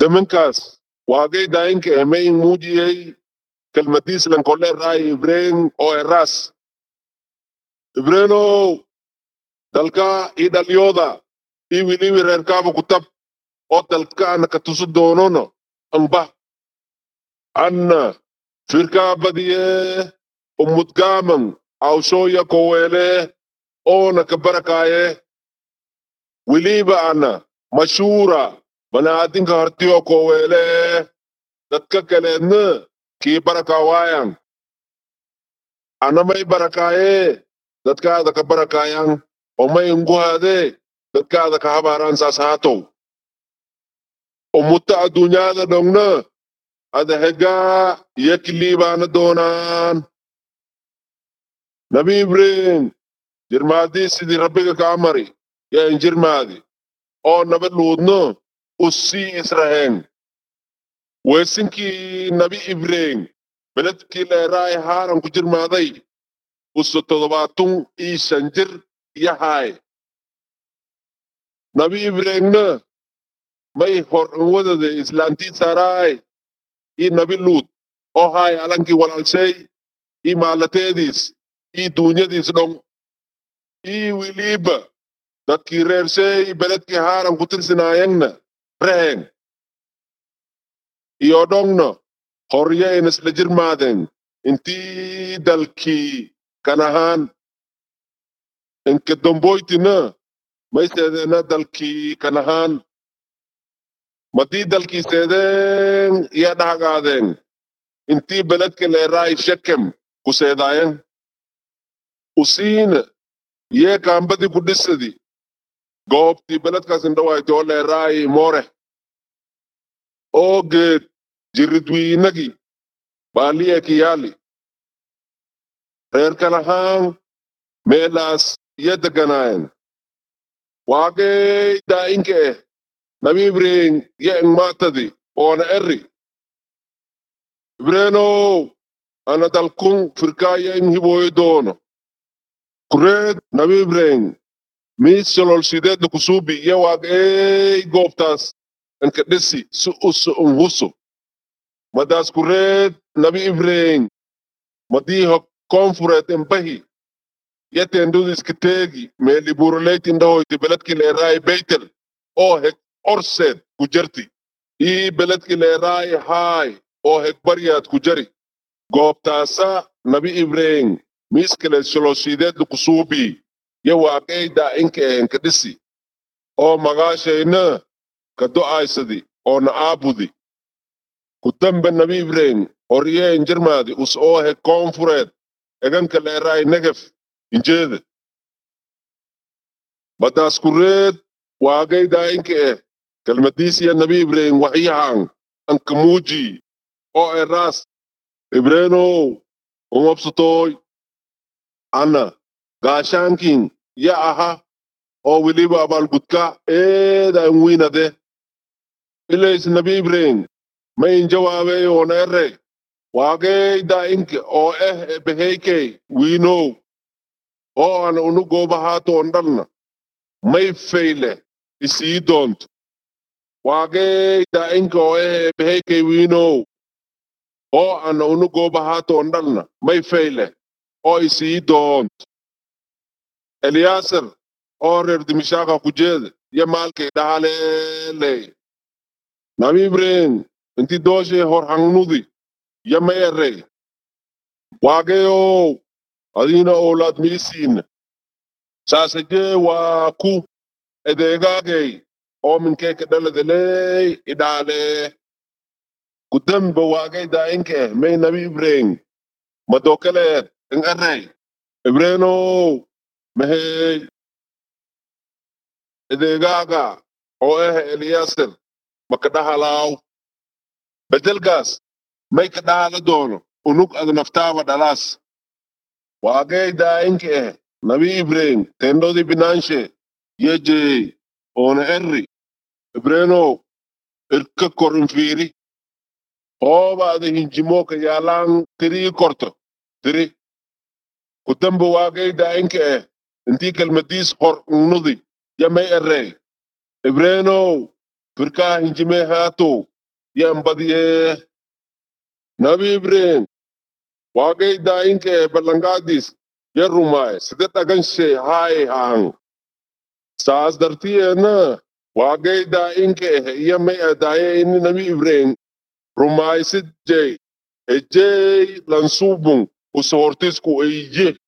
zamankaas waagay daayinka emay muujiyey kelmadiis lankole raay ibreen oo eras ibreenow dalka i dhalyooda i wiliwi reerkaaba kutab oo dalkaana ka tusu doonono amba anna firkaa badiye umudgaaman awshooya koweele oona ka barakaaye wiliba ana mashuura banaadinka hartiyo koweele dadka kaleedna kii barakawaayan anamay barakaaye dadkaada ka barakaayan omay nguhaade dadkaada ka habaaraan saas haatow umutta addunyaada dhongna ada hegaa yakiliibaana doonaan nabi ibrahim jirmaadii sidii rabbiga ka amari yeen jirmaadi oo naba luudno usii israheen weesinkii nabi ibrahim beledkii leeraay haaran ku jirmaaday uso todobaatun ii shan jir yahaay nabi ibrahimna may hor wadade islaantii saaraay ii nabi luud oo haay alankii walaalshay ii maalateediis ii duunyadiis dhong ii wiliiba dadkii reershay beledkii haaran ku tirsinaayengna reheng iyo dhongna horyeyn isla jirmaaden intii dalkii kanahaan inka domboytina may seedeena dalkii kanahaan madii dalkii seedeen iya dhahagaadeen intii beledka leeraay shekem ku seedaayen usiina yee kaambadii ku dhisadi goobtii beledkaas indhawayti oo leeraay moore oo geed jiridwiinagi baaliye kiyaali reer kanahaan meelaas iya deganaayen waagey daa'inka eh nabi ibrahim ye eng maatadi oona eri ibreenow ana dalkun firkaaya eng hibooyo doono kureed nabi ibrahim miis sololsideedna kusuubi ye waagey goobtaas enka dhisi si uso un huso madaas kureed nabi ibrahim madii hok konfureed embahi yetendudis kiteegi meeli buroleyt indahoyti beledki leeraay beytel oo heg orseed ku jarti ii beledki leeraay haay oo heg baryaad ku jari goobtaasa nabi ibrahim miiskale soloshiideedna kusuubii ye waaqey daa'inka ehen ka dhisi oo magaashayna ka do'aysadi oo na aabudi ku dambe nabi ibrahim horyeen jirmaadi us oo heg koonfureed eganka leeraay negef injeede madaas kureed waagay daa'inka eh kelmadiisiya nabi ibrahim waxyahan anka muuji oo eraas ibreenow umabsatooy ana gaashaankin ya aha oo weliba abaalgudka eedan wiinade ilays nabi ibrahim mayn jawaabey oona ere waagey daa'inka oo eh ebeheykey wiinow oo ana unu goobahaatoon dhalna may fayle isii doonto waagey daa'inka oo eh ebeheykey wiinow oo ana unu goobahaatoon dhalna may fayle oo isii doonto eliyaaser oo reer dimishaaka ku jeede yo maalkay dhahaleeley nabi ibrahim inti dooshay hor hangnudi yo may erey waageyow adiina owlaad miisiina saasajee waa ku edeegaagay oo minkeeka dhaladeley idhaalee kudamba waagay daa'inka eh may nabi ibrahim madokaleed in erey ibrenow mahey edeegaaga oo eh eliyaaser maka dhahalaaw bedelkaas may ka dhahala doono unug ad naftaaba dhalaas waagay daa'inka eh nabi ibrahim tendodi binaanshe yejey oona erri ibrenow irka korin fiiri hoobaada hinjimooka yaalaan tirii korto tiri kudamba waagay daa'inka eh intii kelmadiis hor unnudi yamay erey ibrenow firkaa hinjimee haatow yan badiyee nabi ibrahim waaqay daa'inke ballanqaadis yan rumaaye sida dhaganshe haay haang saas dartiyeena waaqay daa'inke iya may adaaye inni nabi ibrahim rumaayisid jey ejey lansubung usohortisku eyye